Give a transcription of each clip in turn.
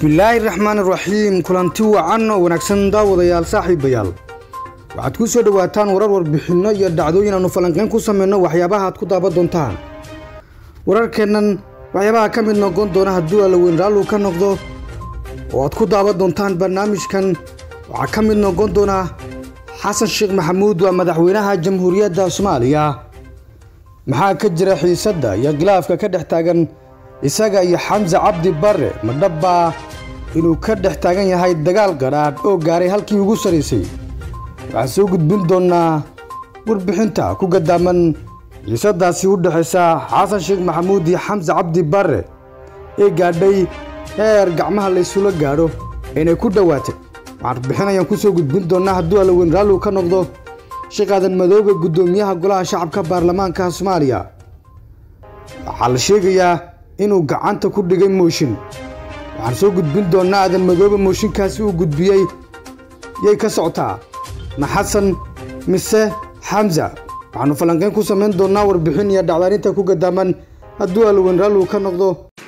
bismillaahi raxmaani raxiim kulanti wacan oo wanaagsan daawadayaal saaxiibayaal waxaad ku soo dhowaataan warar warbixinno iyo dhacdooyin aanu falanqayn ku samayno waxyaabaha aad ku daaban doontaan wararkeennan waxyaabaha ka mid noqon doona hadduu allaweyn raallu ka noqdo oo aad ku daaban doontaan barnaamijkan waxaa ka mid noqon doona xasan sheekh maxamuud waa madaxweynaha jamhuuriyadda soomaaliya maxaa ka jira xiisadda iyo khilaafka ka dhex taagan isaga iyo xamse cabdi barre ma dhabbaa inuu ka dhex taagan yahay dagaal qadhaadh oo gaaray halkii ugu sarraysay waxaan soo gudbin doonnaa warbixinta ku gadaaman xiisaddaasi u dhexaysa xasan sheekh maxamuud iyo xamse cabdi barre ee gaadhay heer gacmaha laysula gaadho inay ku dhowaatay waxaan warbixinayaan ku soo gudbin doonnaa hadduu allaweyn raalligu ka noqdo shaqaadan madoobe guddoomiyaha golaha shacabka baarlamaanka soomaaliya waxaa la sheegayaa inuu gacanta ku dhigay mooshin waxaan soo gudbin doonnaa aadan madoobe mooshinkaasi uu gudbiyey yay ka socotaa ma xasan mise xamsa waxaannu falanqayn ku samayn doonnaa warbixin iyo dhacdaarinta ku gadaaman hadduu allaweyn raalligu ka noqdo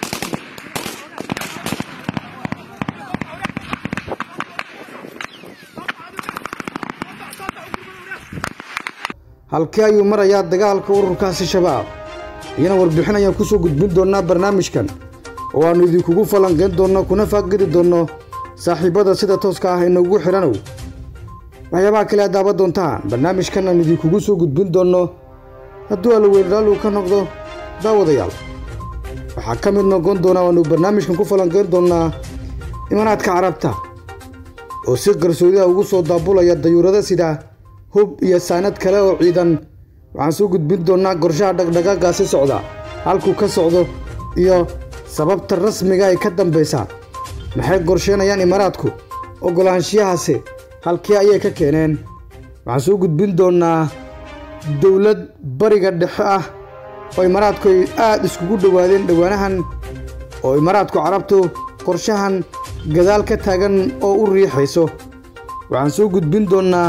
halkee ayuu marayaa dagaalka ururkaasi shabaab iyana warbixin ayaan ku soo gudbin doonnaa barnaamijkan oo aannu idinkugu falanqayn doonno kuna faaqidi doonno saaxiibbada sida tooska ah inoogu xidhanow waxyaabaha kale aad daaban doontaan barnaamijkan aan idinkugu soo gudbin doonno hadduu allaweyn raalligu ka noqdo daawadayaal waxaa ka mid noqon doonaa waannu barnaamijkan ku falanqayn doonnaa imaanaadka carabta oo si qarsoodiha ugu soo daabulaya dayuurada sida hub iyo saanad kale oo ciidan waxaan soo gudbin doonnaa qorshaha dhaqdhaqaaqaasi socda halkuu ka socdo iyo sababta rasmiga ay ka dambaysa maxay qorsheynayaan imaaraadku oggolaanshiyahaasi halkee ayay ka keeneen waxaan soo gudbin doonnaa dowlad bariga dhexe ah oo imaaraadku ay aad iskugu dhowaadeen dhowaanahan oo imaaraadku carabtu qorshahan gadaal ka taagan oo u riixayso waxaan soo gudbin doonnaa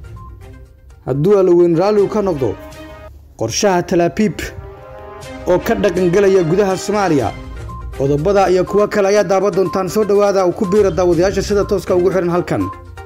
hadduu allaweyn raalligu ka noqdo qorshaha talaabiib oo ka dhaqangelaya gudaha soomaaliya qodobada iyo kuwo kale ayaa daaban doontaan soo dhowaada uu ku biira daawadayaasha sida tooska ugu xidhan halkan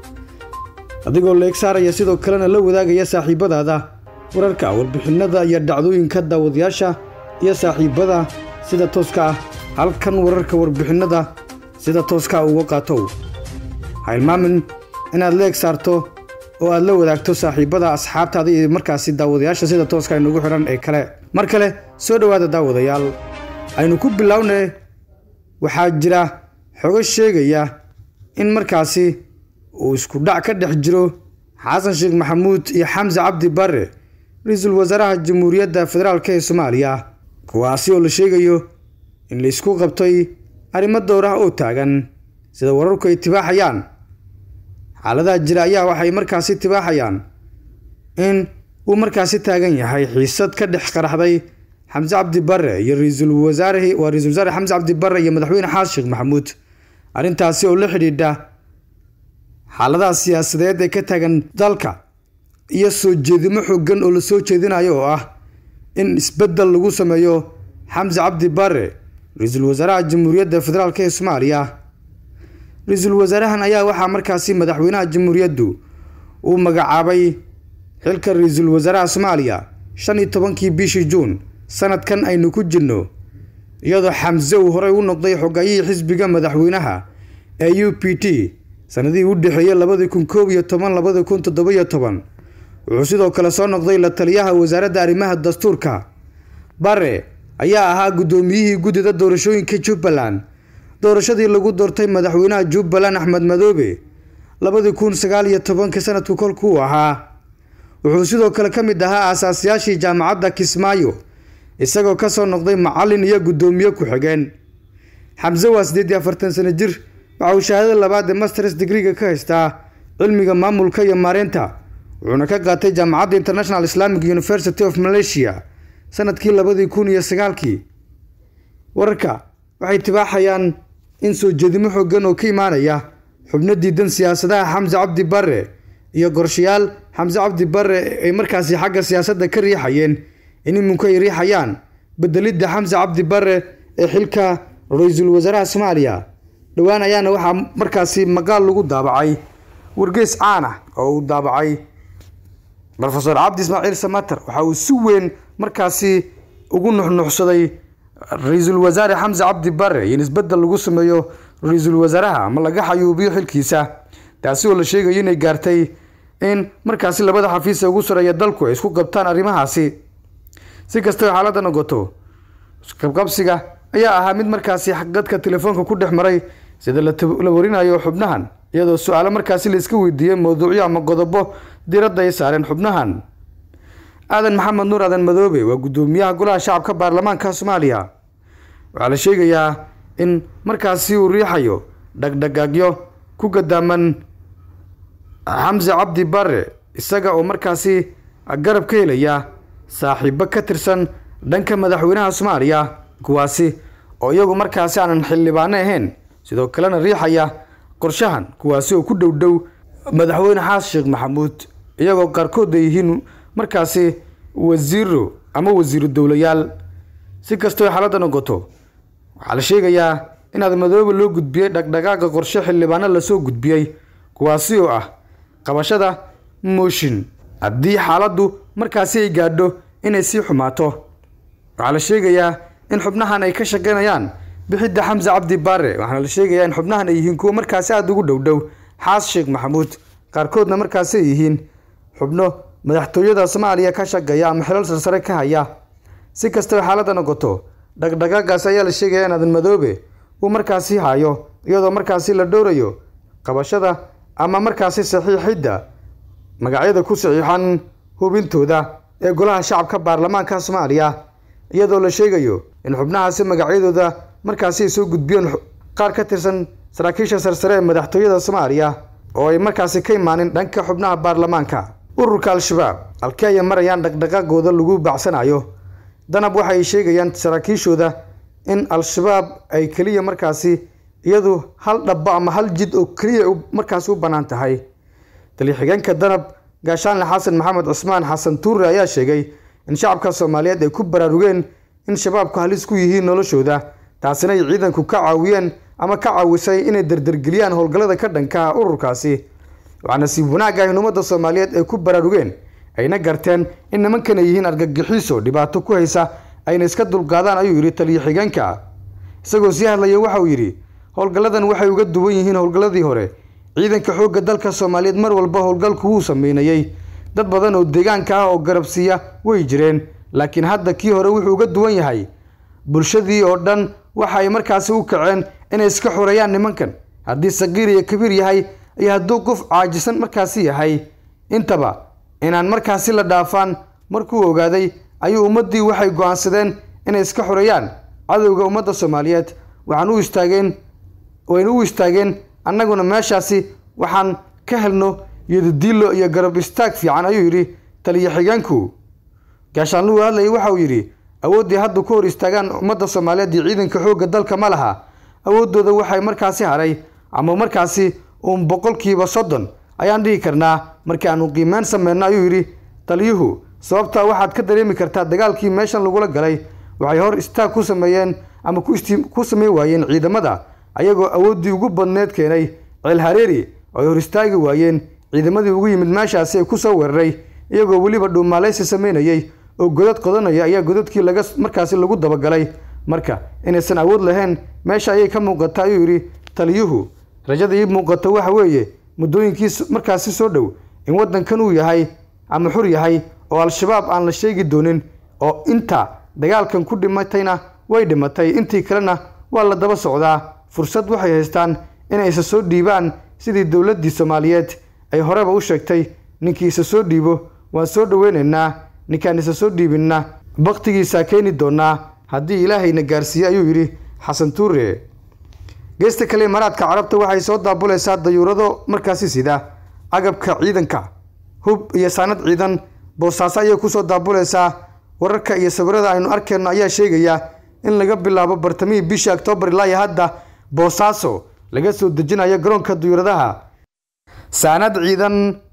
adigoo leeg saaraya sidoo kalena la wadaagaya saaxiibbadaada wararka warbixinada iyo dhacdooyinka daawadayaasha iyo saaxiibbada sida tooska ah halkan wararka warbixinada sida tooska uga qaatow ha ilmaamin inaad leeg saarto oo aad la wadaagto saaxiibbada asxaabtaada iyo markaasi daawadayaasha sida tooska aynugu xidhan ee kale mar kale soo dhowaada daawadayaal aynu ku bilownay waxaa jira xogo sheegaya in markaasi uu isku dhac ka dhex jiro xasan sheekh maxamuud iyo xamse cabdi barre ra-iisul wasaaraha jamhuuriyadda federaalk ee soomaaliya kuwaasi oo la sheegayo in laysku qabtay arrimo dowr ah oo taagan sida wararku ay tibaaxayaan xaaladaha jira ayaa waxay markaasi tibaaxayaan in uu markaasi taagan yahay xiisad ka dhex qaraxday xamse cabdi barre iyo ra-iisul wasaare waa ra-isul wasaare xamse cabdi barre iyo madaxweyne xasan sheekh maxamuud arrintaasi oo la xidhiidha xaaladaha siyaasadeed ee ka taagan dalka iyo soo jeedimo xooggan oo la soo jeedinayo oo ah in isbeddel lagu sameeyo xamse cabdi barre ra-iisul wasaaraha jamhuuriyadda federaalk ee soomaaliya ra-iisul wasaarahan ayaa waxaa markaasi madaxweynaha jamhuuriyaddu uu magacaabay xilka ra-iisul wasaaraha soomaaliya shan iyo tobankii bishii juun sanadkan aynu ku jirno iyadoo xamse uu horey u noqday xogayihii xisbiga madaxweynaha ee u p t sanadihii u dhexeeyey labadii kun koob iyo toban labadii kun toddobiyo toban wuxuu sidoo kale soo noqday la taliyaha wasaaradda arrimaha dastuurka bare ayaa ahaa guddoomiyihii guddida doorashooyinka jubbaland doorashadii lagu doortay madaxweynaha jubbaland axmed madoobe labadii kun sagaal iyo tobanka sanadku kolkuu ahaa wuxuu sidoo kale ka mid ahaa aasaasiyaashii jaamacadda kismaayo isagoo ka soo noqday macallin iyo guddoomiye ku-xigeen xamse waa siddeed iyo afartan sano jir waxa uu shahaadada labaad ee masters digriga ka haystaa cilmiga maamulka iyo maareynta wuxuuna ka qaatay jaamacadda international islamic university of malaysia sanadkii labadii kun iyo sagaalkii wararka waxay tibaaxayaan in soo jeedimo xooggan oo ka imaanaya xubno diidan siyaasadaha xamse cabdi barre iyo qorshayaal xamse cabdi barre ay markaasi xagga siyaasadda ka riixayeen in imunku ay riixayaan bedelidda xamse cabdi barre ee xilka ra-iisul wasaaraha soomaaliya dhowaan ayaana waxaa markaasi maqaal lagu daabacay wargeys caan ah oo uu daabacay rofeor cabdi ismaaciil samater waxa uu si weyn markaasi ugu nuxnuxsaday ra-iisul wasaare xamse cabdi bare in isbedel lagu sameeyo ra-iisul wasaaraha ama laga xayuubiyo xilkiisa taasi oo la sheegayo inay gaartay in markaasi labada xafiis ee ugu sareeya dalku ay isku qabtaan arrimahaasi si kastaba xaaladda noqoto qabqabsiga ayaa ahaa mid markaasi dadka telefoonka ku dhex maray sida la warinayo xubnahan iyadoo su-aalo markaasi la iska weydiiyey mowduucyo ama qodobo diradda ay saareen xubnahan aadan maxamed nuur aadan madoobe waa guddoomiyaha golaha shacabka baarlamaanka soomaaliya waxaa la sheegayaa in markaasi uu riixayo dhagdhagaagyo ku gadaaman xamse cabdi bare isaga oo markaasi garab ka helaya saaxiibo ka tirsan dhanka madaxweynaha soomaaliya kuwaasi oo iyagu markaasi aanan xildhibaano ahayn sidoo kalena riixaya qorshahan kuwaasi oo ku dhow dhow madaxweyne xaas sheekh maxamuud iyagoo qaarkood ay yihiin markaasi wasiiro ama wasiiru dowlayaal si kastoo xaaladda noqoto waxaa la sheegayaa in aadmadoobe loo gudbiyey dhagdhagaaga qorshe xildhibaano lasoo gudbiyey kuwaasi oo ah qabashada mooshin haddii xaaladdu markaasi ay gaadho inay sii xumaato waxaa la sheegayaa in xubnahan ay ka shaqaynayaan bixidda xamse cabdi baare waxaana la sheegayaa in xubnahan ay yihiin kuwo markaasi aada ugu dhow dhow xaas sheekh maxamuud qaarkoodna markaasi ay yihiin xubno madaxtooyada soomaaliya ka shaqeeya ama xilal sarsare ka haya si kastaba xaaladda noqoto dhagdhagaagaas ayaa la sheegaya in aadan madoobe uu markaasi hayo iyadoo markaasi la dhowrayo qabashada ama markaasi saxiixidda magacyada ku saxiixan hubintooda ee golaha shacabka baarlamaanka soomaaliya iyadoo la sheegayo in xubnahaasi magacyadooda markaasi ay soo gudbiyeen qaar ka tirsan saraakiisha sarsare ee madaxtooyada soomaaliya oo ay markaasi ka imaanin dhanka xubnaha baarlamaanka ururka al-shabaab halkii ay marayaan dhaqdhaqaagooda lagu bacsanayo danab waxay sheegayaan saraakiishooda in al-shabaab ay keliya markaasi iyadu hal dhabbo ama hal jid oo keliya markaasi u bannaan tahay taliya-xigeenka danab gaashaanle xasan maxamed cusmaan xasan tuure ayaa sheegay in shacabka soomaaliyeed ay ku baraarugeen in shabaabku halis ku yihiin noloshooda taasina ay ciidanku ka caawiyeen ama ka caawisay inay dardargeliyaan howlgallada ka dhankaha ururkaasi waxaa nasiib wanaag ah in ummadda soomaaliyeed ay ku baraarugeen ayna garteen in nimankan ay yihiin argagixiso dhibaato ku haysa ayna iska dulqaadaan ayuu yidhi taliya-xigeenka isagoo sii hadlaya waxa uu yidhi howlgalladan waxay uga duwan yihiin howlgalladii hore ciidanka xoogga dalka soomaaliyeed mar walba howlgalku wuu sameynayey dad badan oo deegaanka ah oo garabsiiya way jireen laakiin hadda kii hore wuxuu uga duwan yahay bulshadii oo dhan waxa ay markaasi u kaceen inay iska xoreeyaan nimankan haddii saqiir iyo kabiir yahay iyo hadduu qof caajisan markaasi yahay intaba inaan markaasi la dhaafaan markuu ogaaday ayuu ummaddii waxay go-aansadeen inay iska xoreeyaan cadowga ummadda soomaaliyeed waxaan u istaageen wayna u istaageen annaguna meeshaasi waxaan ka helno yodadiilo iyo garab istaag fiican ayuu yidhi taliya-xigeenku gaashaanluhu hadlayay waxa uu yidhi awooddii hadda ku hor istaagaan ummadda soomaaliyeed iyo ciidanka xoogga dalka ma laha awooddooda waxay markaasi haray ama markaasi uun boqolkiiba soddon ayaan dhihi karnaa markii aanu qiimeyn sameyno ayuu yidhi taliyuhu sababtaa waxaad ka dareemi kartaa dagaalkii meeshan lagula galay waxay hor istaag ku sameeyeen ama ku sameyn waayeen ciidamada ayagoo awooddii ugu badneed keenay ceel hareeri oo ay hor istaagi waayeen ciidamadii ugu yimid meeshaasi ay ku soo weeraray iyagoo weliba dhuumaaleysi sameynayay oo godad qodanaya ayaa godadkii laga markaasi lagu dabagalay marka inaysan awood lahayn meesha ayay ka muuqata ayuu yidhi taliyuhu rajada ii muuqato waxa weeye muddooyinkii markaasi soo dhow in waddankan uu yahay ama xur yahay oo al-shabaab aan la sheegi doonin oo inta dagaalkan ku dhimatayna way dhimatay intii kalena waa la daba socdaa fursad waxay haystaan inay isa soo dhiibaan sidii dowladdii soomaaliyeed ay horeba u sheegtay ninkii isa soo dhiibo waan soo dhoweynaynaa ninkaan isa soo dhiibinna baktigiisaa keeni doonaa haddii ilaahayna gaarsiiye ayuu yidhi xasan tuure geesta kale imaaraadka carabta waxay soo daabulaysaa dayuurado markaasi sida agabka ciidanka hub iyo saanad ciidan boosaaso ayay kusoo daabulaysaa wararka iyo sawirada aynu arkayno ayaa sheegaya in laga bilaabo bartamihii bishii oktoobar ilaa iyo hadda boosaaso laga soo dejinayo garoonka dayuuradaha saanad ciidan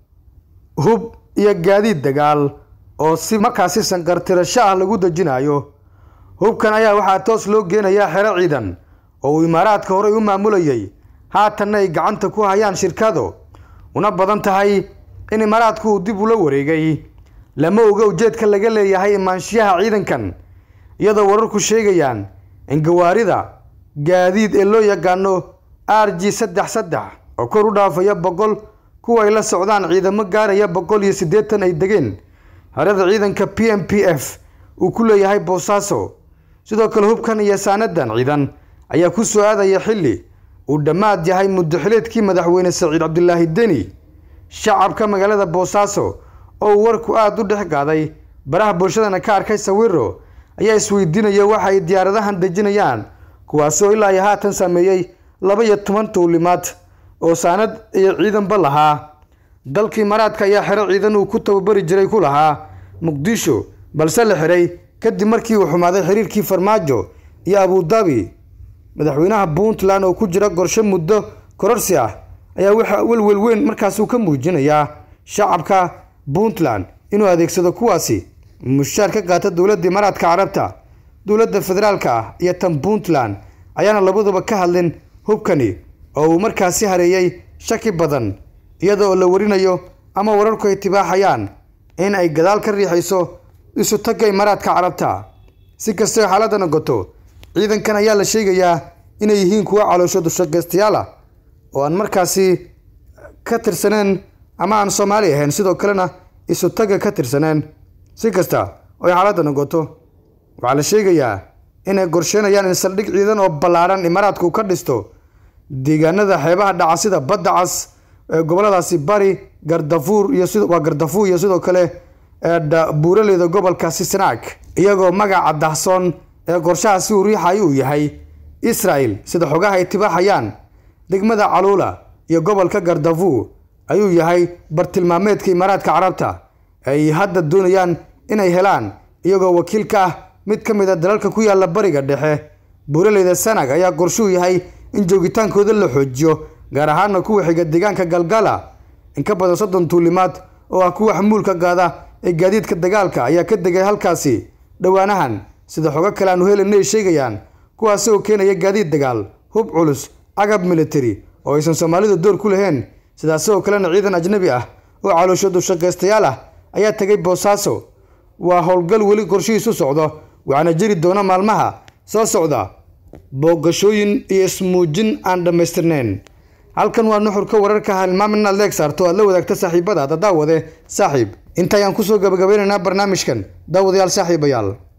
hub iyo gaadiid dagaal oo si markaasi sanqartirasho ah lagu dejinayo hubkan ayaa waxaa toos loo geenayaa xero ciidan oo uu imaaraadka horey u maamulayay haatanna ay gacanta ku hayaan shirkado una badan tahay in imaaraadku uu dib ula wareegay lama oga ujeedka laga leeyahay imaanshiyaha ciidankan iyadoo wararku sheegayaan in gawaarida gaadiid ee loo yaqaano r g saddex saddex oo kor u dhaafaya boqol kuwa ay la socdaan ciidamo gaaraya boqol iyo siddeetan ay degeen harada ciidanka p m p f uu ku leeyahay boosaaso sidoo kale hubkan iyo saanadan ciidan ayaa ku soo aadaya xilli uu dhammaad yahay muddaxileedkii madaxweyne saciid cabdilaahi deni shacabka magaalada boosaaso oo uu warku aada u dhex qaaday baraha bulshadana ka arkay sawiro ayaa isweydiinaya waxa ay diyaaradahan dejinayaan kuwaasoo ilaa iyo haatan sameeyey laba iyo toban tuulimaad oo saanad iyo ciidanba lahaa dalka imaaraadka ayaa xero ciidan uu ku tababari jiray ku lahaa muqdisho balse la xiray kadib markii uu xumaaday xiriirkii farmaajo iyo abudabi madaxweynaha puntland oo ku jira qorshe muddo kororsi ah ayaa waxa welwel weyn markaasuu ka muujinayaa shacabka puntland inuu adeegsado kuwaasi mushaar ka qaata dowladda imaaraadka carabta dowladda federaalka ah iyo tan puntland ayaana labaduba ka hadlin hubkani oo uu markaasi hareeyey shaki badan iyada oo la warinayo ama wararku ay tibaaxayaan in ay gadaal ka riixayso isu tagga imaaraadka carabta si kastoo xaaladda noqoto ciidankan ayaa la sheegayaa inay yihiin kuwo caloosho dushaqaystayaal ah oo aan markaasi ka tirsaneen ama aan soomaali ahayn sidoo kalena isu tagga ka tirsaneen si kasta oo ay xaaladda noqoto waxaa la sheegayaa inay qorsheynayaan in saldhig ciidan oo ballaadhan imaaraadku ka dhisto deegaanada xeebaha dhaca sida badda cas ee goboladaasi bari gardafuur iyo sid waa gardafuur iyo sidoo kale buuraleyda gobolkaasi sanaag iyagoo magaca dahsoon ee qorshahaasi uu riixay uu yahay israel sida xogaha ay tibaaxayaan degmada caluula iyo gobolka gardafuur ayuu yahay bartilmaameedka imaaraadka carabta ay hadda doonayaan inay helaan iyagoo wakiil ka ah mid ka mid a dalalka ku yaala bariga dhexe buuraleyda sanag ayaa qorshuu yahay in joogitaankooda la xoojiyo gaar ahaana kuwa xiga deegaanka galgala in ka badan soddon tuulimaad oo ah kuwa xamuulka qaada ee gaadiidka dagaalka ayaa ka degay halkaasi dhowaanahan sida xogo kale aanu helayna ay sheegayaan kuwaasi oo keenaya gaadiid dagaal hub culus agab military oo aysan soomaalidu door ku lahayn sidaasi oo kalena ciidan ajnabi ah oo caloosho dushaqaystayaal ah ayaa tegay boosaaso waa howlgal weli qorshihiisu socdo waxaana jiri doona maalmaha soo socda booqashooyin iyo ismuujin aan dhammaystirnayn halkan waa nuxurka wararka halmaamin inaad leeg saarto aad la wadaagta saaxiibadaada daawade saaxiib intaayaan kusoo gabagabeynaynaa barnaamijkan daawadayaal saaxiibayaal